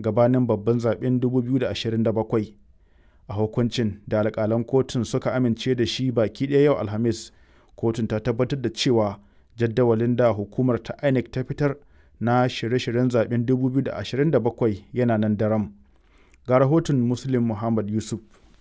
gabanin babban zaben 2027 a hukuncin da alkalan kotun suka amince da shi baki ɗaya yau alhamis kotun ta tabbatar da cewa jadawalin da hukumar ta inec ta fitar na shirye-shiryen zaben 2027 yana nan daram ga rahoton muslim muhammad yusuf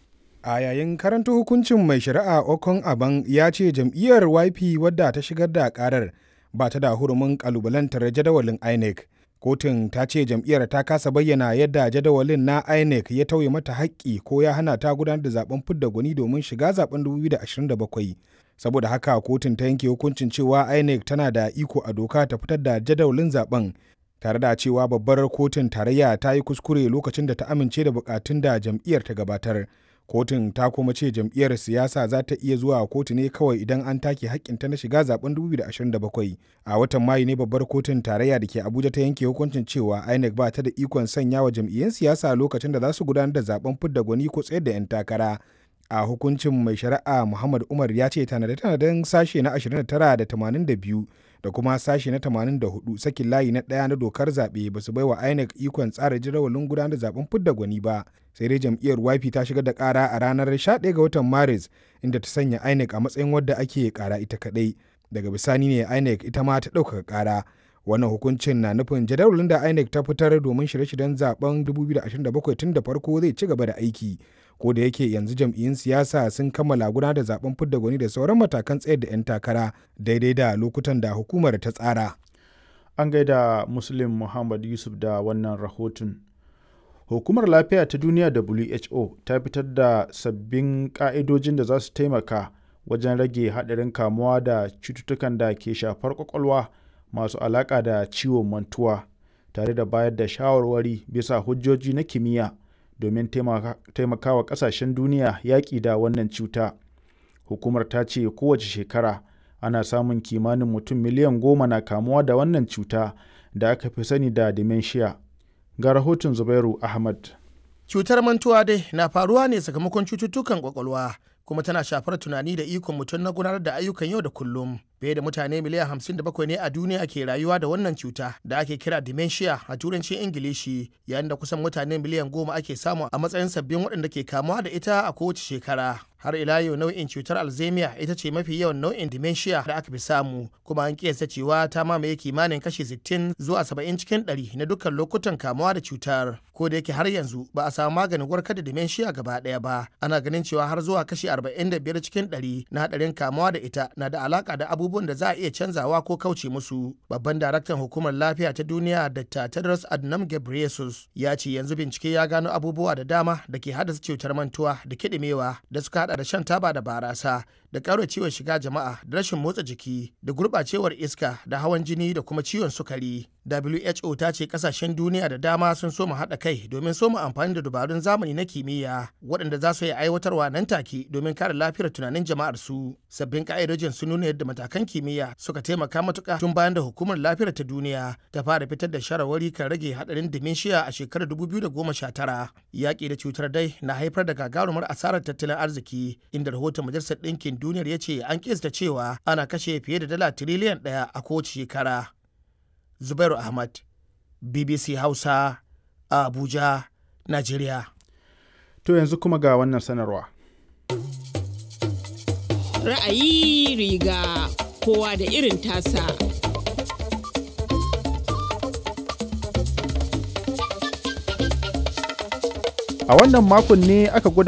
a yayin karanta hukuncin mai shari'a okon aban ya ce jam'iyyar yp wadda ta shigar da karar ba ta da hurumin kalubalantar jadawalin inec kotun ta ce jam'iyyar ta kasa bayyana yadda jadawalin na inec ya tauye mata haƙƙi ko ya hana ta gudanar da zaben fidda gwani domin shiga zaben 2027 saboda haka kotun ta yanke hukuncin cewa inec tana da iko a doka ta fitar da jadawalin zaben tare da cewa babbar kotun tarayya ta yi kuskure lokacin da ta amince da bukatun da jam'iyyar ta gabatar kotun ta kuma ce jam'iyyar siyasa za ta iya zuwa kotu ne kawai idan an take hakkinta na shiga zaben 2027 a watan mayu ne babbar kotun tarayya da ke abuja ta yanke hukuncin cewa inec ba ta da ikon sanya wa jam'iyyun siyasa lokacin da za su gudanar da zaben fidda gwani ko tsayar da 'yan takara a hukuncin mai shari'a muhammad umar ya ce tanade-tanaden sashe na 29 da 82 da kuma sashe na 84 sakin layi na ɗaya na dokar zaɓe ba su baiwa inec ikon tsara jadawalin gudanar da zaben fidda gwani ba sai dai jam'iyyar YP ta shigar da ƙara a ranar 11 ga watan maris inda ta sanya inec a matsayin wadda ake ƙara ita kaɗai daga bisani ne inec ita ma ta ɗaukaka ƙara wannan hukuncin na nufin jadawalin da inec ta fitar domin shirye-shiryen zaben 2027 tun da farko zai ci gaba da aiki ko da yake yanzu jam'iyyun siyasa sun kammala gudanar da zaben fidda gwani da sauran matakan tsayar da 'yan takara daidai da lokutan da hukumar ta tsara an gaida muslim muhammad yusuf da wannan rahoton hukumar lafiya ta duniya who ta fitar da sabbin ka'idojin da za su taimaka wajen rage haɗarin kamuwa da cututtukan da ke shafar kwakwalwa masu alaƙa da ciwon mantuwa tare da bayar da shawarwari bisa hujjoji na kimiyya domin taimakawa ƙasashen duniya yaƙi da wannan cuta hukumar ta ce kowace shekara ana samun kimanin mutum miliyan goma na kamuwa da wannan cuta da aka fi sani da dementia ga rahoton zubairu ahmad cutar mantuwa dai na faruwa ne sakamakon cututtukan kwakwalwa kuma tana shafar tunani da ikon mutum na gudanar da ayyukan yau da kullum fiye da mutane miliyan hamsin da bakwai ne a duniya ke rayuwa da wannan cuta da ake kira dementia a turancin ingilishi yayin da kusan mutane miliyan goma ake samu a matsayin sabbin waɗanda ke kamuwa da ita a kowace shekara har ila yau nau'in cutar alzheimer ita ce mafi yawan nau'in dementia da aka fi samu kuma an kiyasta cewa ta mamaye kimanin kashi 60 zuwa 70 cikin 100 na dukkan lokutan kamuwa da cutar ko da yake har yanzu ba a samu maganin warkar da dementia gaba ɗaya ba ana ganin cewa har zuwa kashi 45 cikin 100 na hadarin kamuwa da ita na da alaka da abubuwan da za a iya canzawa ko kauce musu babban daraktan hukumar lafiya ta duniya dr tedros adhanom ghebreyesus ya ce yanzu bincike ya gano abubuwa da dama da ke haddasa cutar mantuwa da kiɗimewa da suka hada da shan taba da barasa da ciwon shiga jama'a da rashin motsa jiki da gurɓacewar iska da hawan jini da kuma ciwon sukari WHO ta ce kasashen duniya da dama sun soma haɗa kai domin soma amfani da dabarun zamani na kimiyya waɗanda za su yi aiwatarwa nan take domin kare lafiyar tunanin jama'ar su. Sabbin ka'idojin sun nuna yadda matakan kimiyya suka taimaka matuƙa tun bayan da hukumar lafiyar ta duniya ta fara fitar da shawarwari kan rage haɗarin dementia a shekarar 2019. Yaƙi da cutar dai na haifar da gagarumar asarar tattalin arziki inda rahoton majalisar ɗinkin duniyar ya ce an kista cewa ana kashe fiye da dala tiriliyan ɗaya a kowace shekara. Zubairu Ahmad, BBC Hausa, a Abuja, Najeriya. To yanzu kuma ga wannan sanarwa. Ra'ayi riga kowa da irin tasa. A wannan makon ne aka gudanar